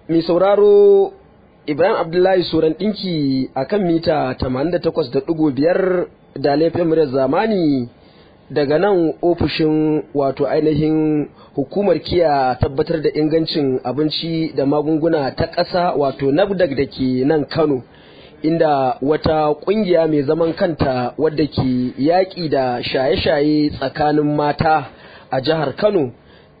mai sauraro Ibrahim Abdullahi Soran ɗinki a kan mita 88.5 da laifin muryar zamani daga nan ofishin wato ainihin hukumar kiya tabbatar da ingancin abinci da magunguna ta ƙasa wato nafdag da ke nan Kano. inda wata ƙungiya mai zaman kanta wadda ke yaƙi da shaye-shaye tsakanin mata a jihar Kano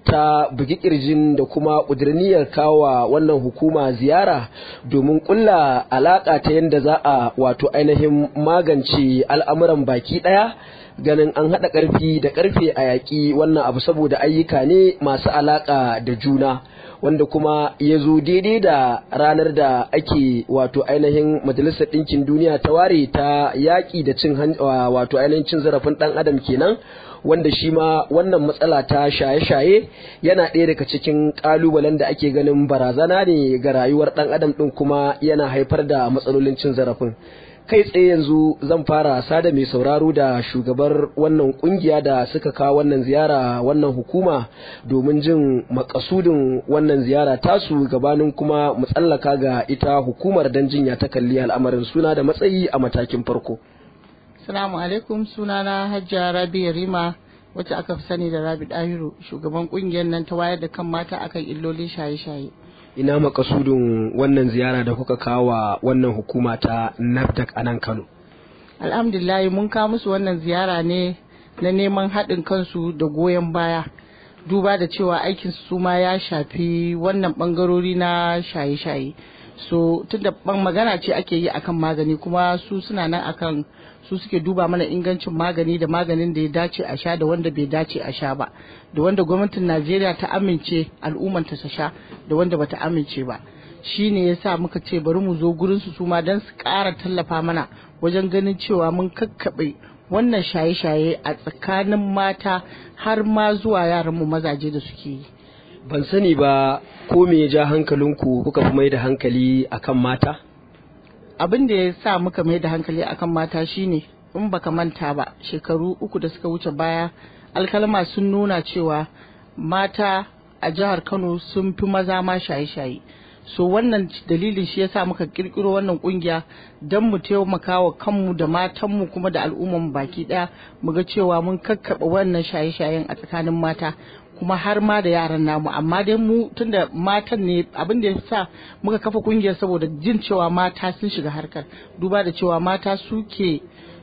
ta bugi kirjin da kuma ƙudurniyar kawa wannan hukuma ziyara domin ƙulla alaƙa ta yadda za a wato ainihin magance al'amuran baki ɗaya ganin an haɗa ƙarfi da ƙarfe a yaƙi wannan abu saboda ayyuka ne masu alaƙa da juna wanda kuma ya zo daidai da ranar da ake wato ainihin majalisar ɗinkin duniya ta ware ta yaƙi da cin wato ainihin cin zarafin ɗan adam kenan wanda shi ma wannan matsala ta shaye-shaye yana ɗaya daga cikin ƙalubalen da ake ganin barazana ne ga rayuwar ɗan adam ɗin kuma yana haifar da matsalolin cin zarafin kai tsaye yanzu zan fara sada mai sauraro da shugabar wannan kungiya da suka kawo wannan ziyara wannan hukuma domin jin makasudin wannan ziyara tasu gabanin kuma mu tsallaka ga ita hukumar don jinya ta kalli al'amarin suna da matsayi a matakin farko. Salamu alaikum sunana Hajja Rabi Rima wacce aka fi sani da Rabi Dahiru shugaban kungiyar nan ta wayar da kan mata akan illolin shaye-shaye. ina makasudin wannan ziyara da kuka kawo wannan hukuma ta NAFDAC a nan Kano. Alhamdulillah mun kawo musu wannan ziyara ne na neman haɗin kansu da goyon baya. Duba da cewa aikin su ma ya shafi wannan ɓangarori na shaye-shaye. So tunda ban magana ce ake yi akan magani kuma su suna nan akan su suke duba mana ingancin magani da maganin da ya dace a sha da wanda bai dace a sha ba da wanda gwamnatin najeriya ta amince al'ummanta ta sha da wanda bata amince ba shi ne ya sa muka ce bari mu zo gurin su suma don su ƙara tallafa mana wajen ganin cewa mun kakkaɓe wannan shaye-shaye a tsakanin mata har ma zuwa yaranmu mazaje da suke yi ban sani ba ko me ya ja hankalinku kuka fi mai da hankali akan mata abin da ya sa muka mai da hankali akan mata shine in baka manta ba shekaru uku da suka wuce baya alkalma sun nuna cewa mata a jihar kano sun fi maza ma shaye-shaye so wannan dalilin shi yasa muka kirkiro wannan kungiya don mu taimaka wa kanmu da matanmu kuma da al'umman baki daya mu ga cewa mun kakkaba wannan shaye-shayen a tsakanin mata kuma har ma da yaran namu amma dai mu tunda matan ne abin da ya sa muka kafa kungiyar saboda jin cewa mata sun shiga harkar duba da cewa mata suke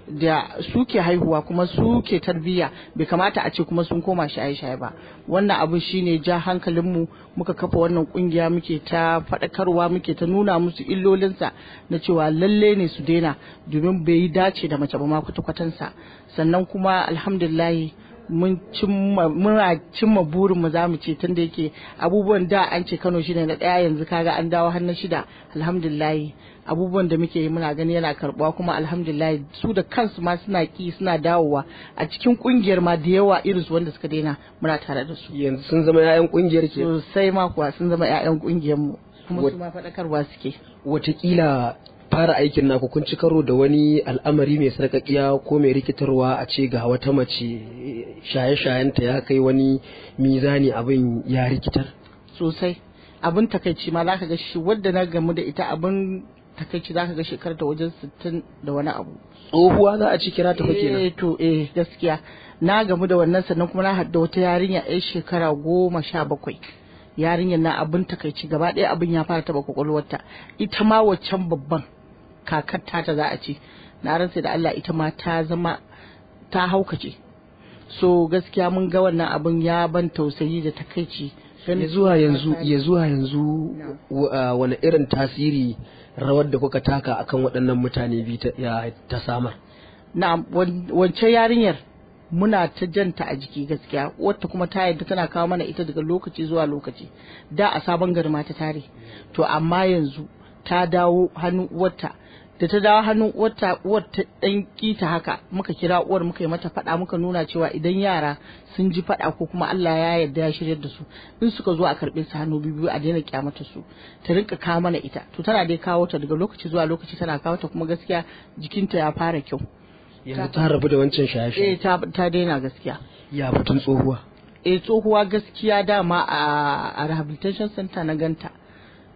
da suke haihuwa kuma suke tarbiyya bai kamata a ce kuma sun koma shaye-shaye ba wannan abu shine ja hankalinmu muka kafa wannan kungiya muke ta faɗakarwa muke ta nuna musu illolinsa na cewa lalle ne su daina domin bai yi dace da mace ba ma kwata-kwatansa sannan kuma alhamdulillahi mun muna cimma burin mu zamu ce tunda yake abubuwan da an ce Kano shine na daya yanzu kaga an dawo har na shida alhamdulillah abubuwan da muke yi muna gani yana karbuwa kuma alhamdulillah su da kansu ma suna ki suna dawowa a cikin kungiyar ma da yawa irin su wanda suka daina muna tare da su yanzu sun zama 'ya'yan kungiyar ke sosai ma kuwa sun zama 'ya'yan kungiyar mu kuma su ma faɗakarwa suke watakila fara aikin naku kun ci karo da wani al'amari mai sarƙaƙiya ko mai rikitarwa a ce ga wata mace shaye-shayenta ya kai wani mizani abin ya rikitar sosai abin takaici ma zaka ga shi wadda na gamu da ita abin takaici zaka ga shekarar ta wajen sittin da wani abu tsohuwa za a ci kira ta fake eh to eh gaskiya na gamu da wannan sannan kuma na hadda wata yarinya yar shekara goma sha bakwai yarinyar na abin takaici gaba ɗaya abin ya fara taɓa kwakwalwarta ita ma waccan babban kakar ta za a ce na rantsa da Allah ita ma ta zama ta haukace so gaskiya mun ga wannan abin ya ban tausayi da takaici ya zuwa yanzu ya zuwa yanzu wani irin tasiri rawar da kuka taka akan waɗannan mutane biyu ta samar na wancan yarinyar muna ta janta a jiki gaskiya wata kuma ta yadda tana kawo mana ita daga lokaci zuwa lokaci da a sabon garma ta tare to amma yanzu ta dawo hannun uwarta da ta dawo hannun uwarta uwar ta dan kita haka muka kira uwar muka yi mata fada muka nuna cewa idan yara sun ji fada ko kuma Allah ya yarda ya shiryar da su in suka zo a karbe su hannu biyu a daina kyamata su ta rinka kawo mana ita to tana dai kawo ta daga lokaci zuwa lokaci tana kawo ta kuma gaskiya jikinta ya fara kyau yanzu ta rabu da wancan eh shaye-shaye ta ta daina gaskiya ya batun tsohuwa eh tsohuwa gaskiya dama a a rehabilitation center na ganta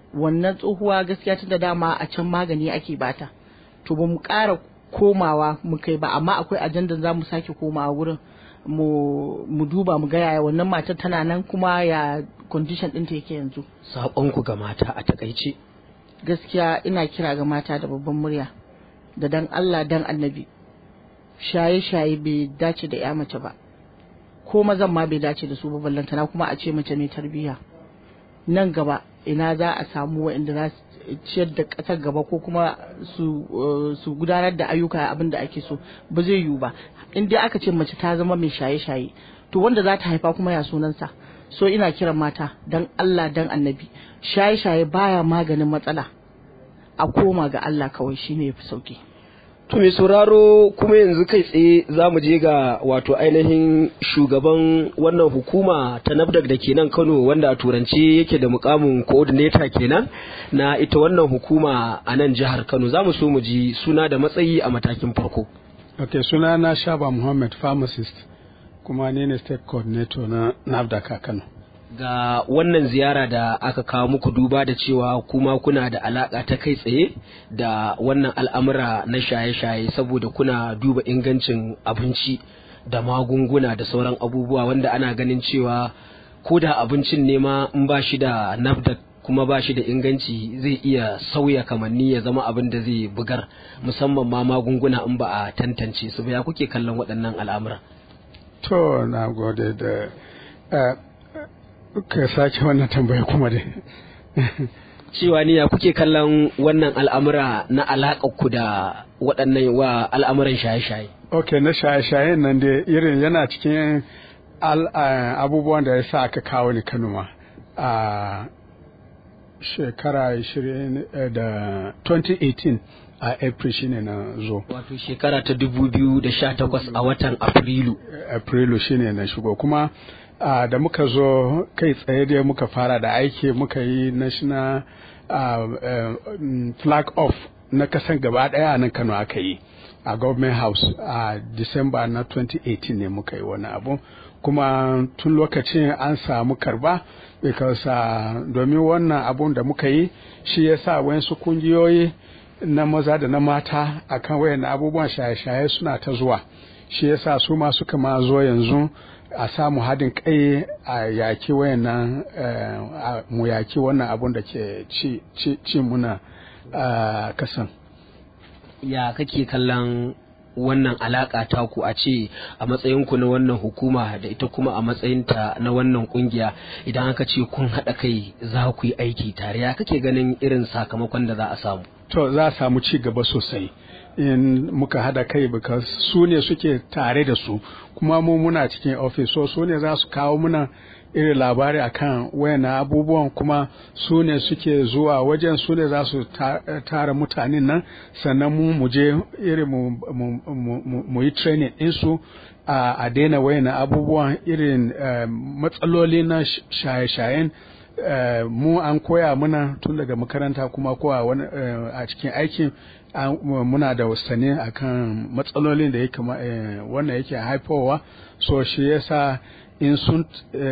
wannan tsohuwa gaskiya tun da dama a can magani ake bata to ba mu ƙara komawa mu kai ba amma akwai ajandan za mu sake komawa wurin mu duba mu ga yaya wannan matar tana nan kuma ya condition ɗinta yake yanzu saƙonku ga mata a takaice gaskiya ina kira ga mata da babban murya da dan Allah dan annabi shaye-shaye bai dace da ya mace ba ko mazan ma bai dace da su ba ballantana kuma a ce mace mai tarbiyya nan gaba ina za a samu waɗanda za su ciyar da ƙasar gaba ko kuma su gudanar da ayyuka abin da ake so ba zai yiwu ba in dai aka ce mace ta zama mai shaye-shaye to wanda za ta haifa kuma ya sunansa so ina kiran mata dan Allah dan annabi shaye-shaye baya maganin matsala a koma ga Allah kawai shine yafi sauki To mai sauraro kuma yanzu kai tsaye za mu je ga wato ainihin shugaban wannan hukuma ta NAFDAC da ke nan Kano wanda a turance yake da mukamin coordinator kenan na ita wannan hukuma a nan jihar Kano za mu so mu ji suna da matsayi a matakin farko. Ok suna na Shaba Muhammad pharmacist kuma ne ne state coordinator na NAFDAC a Kano. ga wannan ziyara da aka kawo muku duba da cewa kuma kuna da alaka ta kai tsaye da wannan al'amura na shaye-shaye saboda kuna duba ingancin abinci da magunguna da sauran abubuwa wanda ana ganin cewa ko da abincin ne ma in ba shi da nafda kuma ba shi da inganci zai iya sauya kamanni ya zama abin da zai bugar musamman ma magunguna in ba a tantance su ba ya kuke kallon waɗannan al'amura to na gode da ka sake wannan tambaya kuma dai cewa ni ya kuke kallon wannan al'amura na alaƙar ku da waɗannan wa al'amuran shaye-shaye ok na shaye-shayen nan dai irin yana cikin abubuwan da ya sa aka kawo ni kano ma a shekara 20 da 2018 a april shine na zo wato shekara ta 2018 a watan afrilu afrilu shine na shigo kuma uh, da muka zo kai tsaye dai muka fara da aiki muka yi national uh, uh, flag off na kasan gaba daya nan kano aka yi a government house a uh, december na 2018 ne muka yi wani abu kuma tun lokacin an samu karba because uh, domin wannan abun da muka yi shi ya sa wayansu kungiyoyi na maza da na mata akan wayan abubuwan shaye-shaye suna ta zuwa shi ya sa su ma suka ma zo yanzu a samu haɗin kai a yaki wayannan mu yaki wannan abun da ke ci, ci, ci muna uh, kasan ya kake kallon wannan alaka ta ku a ce a matsayinku na wannan hukuma da ita kuma a matsayinta na wannan kungiya idan aka ce kun haɗa kai za ku yi aiki tare ya kake ganin irin sakamakon da za a samu to za a samu ci gaba sosai in muka hada kai because su ne suke tare da su kuma mu muna cikin office so su ne za su kawo muna irin labari akan wayannan abubuwan kuma su ne suke zuwa wajen su ne za su tara mutanen nan sannan mu mu je irin mu yi training ɗinsu a daina wayannan abubuwan irin matsaloli na shaye-shayen Uh, mu an koya muna tun daga makaranta kuma kowa wani uh, a cikin aikin uh, muna da wasane akan matsalolin da yake wannan yake haifowa so shi yasa in sun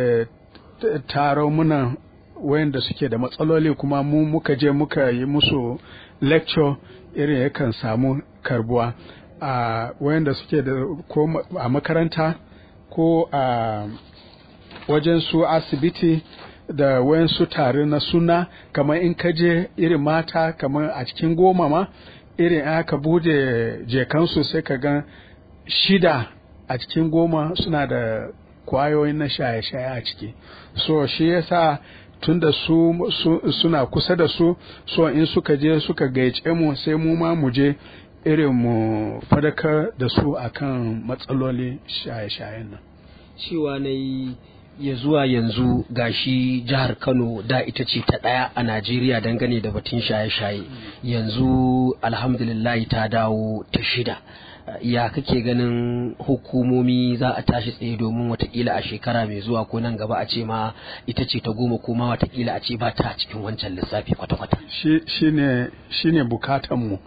taro muna wayanda suke da matsaloli kuma mu muka je muka yi musu lecture irin yakan samu karbuwa a wayanda suke da ko a makaranta ko a wajen su asibiti da wayansu tare na suna kamar in ka je irin mata kamar a cikin goma ma irin aka bude jekansu sai ka ga shida a cikin goma suna da kwayoyin na shaye-shaye a ciki so shi yasa tun da su, su suna kusa da su so in suka je suka gaice mu sai mu ma mu je irin mu fadakar da su akan matsaloli shaye-shayen nan cewa na yi ya zuwa yanzu gashi jihar kano da ita ce ta ɗaya a najeriya dangane da batun shaye-shaye yanzu alhamdulillahi ta dawo ta shida ya kake ganin hukumomi za a tashi tsaye domin watakila a shekara mai zuwa ko nan gaba a ce ma ita ce ta goma ko ma watakila a ce ba ta cikin wancan lissafi kwata-kwata shi ne bukatanmu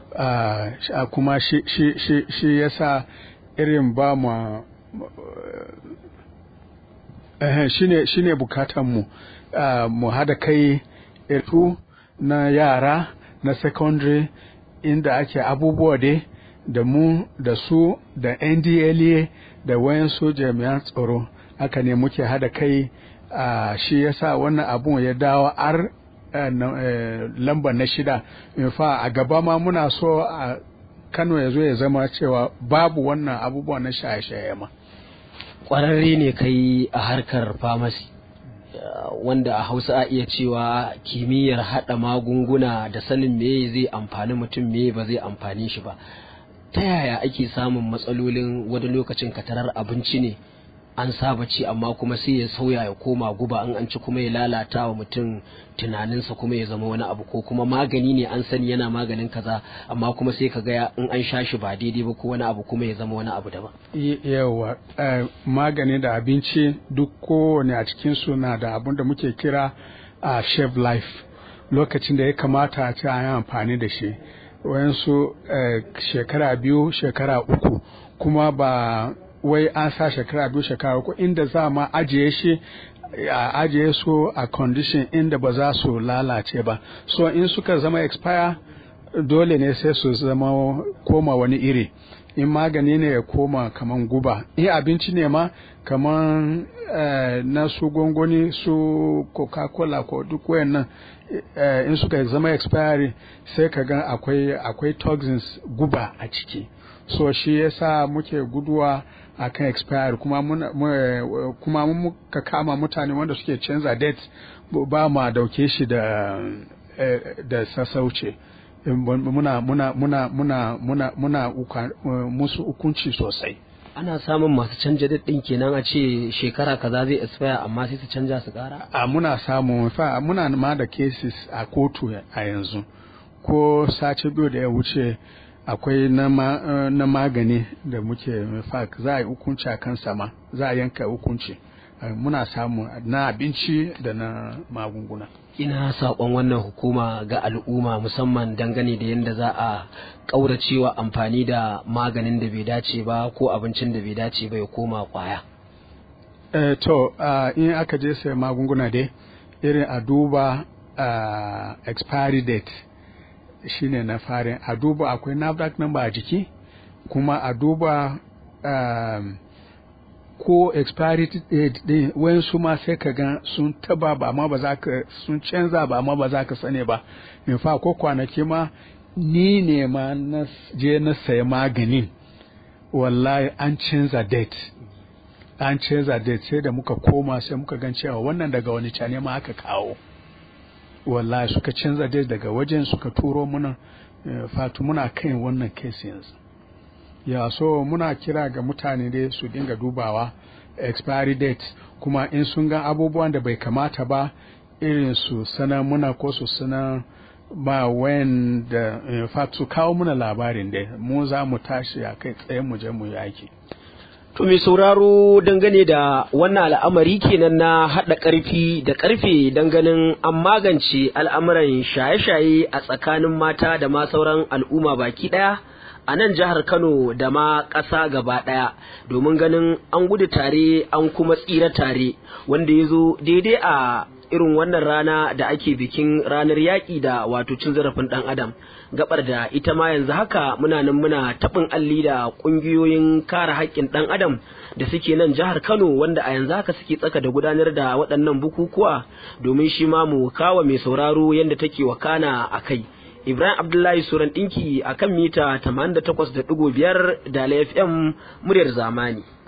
kuma shi yasa irin ba ma shine shine bukatan mu mu hada kai etu na yara na secondary inda ake abubuwa dai da mu da su da ndla da wayansu jami'an tsaro haka ne muke hada kai a shi yasa wannan abun ya dawo ar lamba na shida in fa a gaba ma muna so a kano ya zo ya zama cewa babu wannan abubuwa na shaye-shaye ma kwararre ne kai a harkar famasi wanda a hausa a iya cewa kimiyyar haɗa magunguna da sanin me zai amfani mutum me ba zai amfani shi ba ta yaya ake samun matsalolin wani lokacin katarar abinci ne an saba ci amma kuma sai ya sauya ya koma guba an an ci kuma ya lalata wa mutum tunaninsa kuma ya zama wani abu ko kuma magani ne an sani yana maganin kaza amma kuma sai ka ga in an sha shi ba daidai ba ko wani abu kuma ya zama wani abu daban yawa magani da abinci duk kowane a cikin su na da abin da muke kira a chef life lokacin da ya kamata a ci a yi amfani da shi wayansu shekara biyu shekara uku kuma ba wai an sa shekara biyu shekara uku inda za ma ajiye shi a ajiye su a condition inda ba za su lalace ba so in suka zama expire dole ne sai su zama koma wani iri in magani ne ya koma kaman guba in abinci ne ma kaman eh, na su gongoni su coca-cola ko duk wayannan eh, in suka zama expiry sai ka ga akwai akwai toxins guba a ciki so shi yasa muke guduwa akan expire kuma mun kuma mun muka kama mutane wanda suke canza date ba ma dauke shi da da sassauce muna muna muna muna muna muna musu hukunci sosai ana samun masu canja daɗin kenan a ce shekara kaza zai expire amma sai su canja su ƙara a muna samu fa muna ma da cases a kotu a yanzu ko sace biyu da ya wuce akwai na, ma, uh, na magani da muke fact za a yi hukunci a kan sama za a yanka hukunci uh, muna samu na abinci da na magunguna ina saƙon wannan hukuma ga al'umma musamman dangane da yadda za a ƙauracewa amfani da maganin da bai dace ba ko abincin da bai dace ba ya koma kwaya uh, to in aka je sai magunguna dai irin a duba expiry date shine na farin a duba akwai NAFDAC number a jiki kuma a duba um, ko expiry date din wayansu ma sai ka ga sun taba ba amma ba za ka sun canza ba amma ba za ka sani ba in fa ko kwanaki ma ni ne ma na je na saya maganin wallahi an canza date an canza date sai da muka koma sai muka gan cewa wannan daga wani cane ma aka kawo wallahi suka canza dai daga wajen suka turo muna fatu muna kan wannan case yanzu ya so muna kira ga mutane dai su dinga dubawa expiry date kuma in sun ga abubuwan da bai kamata ba irin su sana muna ko su sana ba wayan da fatu kawo muna labarin dai mu za mu tashi a kai tsaye mu je mu yi aiki To mai sauraro dangane da wannan al'amari kenan na haɗa ƙarfi da ƙarfe ganin an magance al'amuran shaye-shaye a tsakanin mata da ma sauran al'umma baki ɗaya a nan jihar Kano da ma ƙasa gaba ɗaya domin ganin an gudu tare an kuma tsira tare wanda ya zo daidai a irin wannan rana da ake bikin ranar yaƙi da wato cin zarafin ɗan adam gabar da ita ma yanzu haka muna nan muna taɓin alli da ƙungiyoyin kare haƙƙin ɗan adam da suke nan jihar kano wanda a yanzu haka suke tsaka da gudanar da waɗannan bukukuwa domin shi ma mu kawa mai sauraro yadda take wakana a kai ibrahim abdullahi suran ɗinki a kan mita 88.5 da fm muryar zamani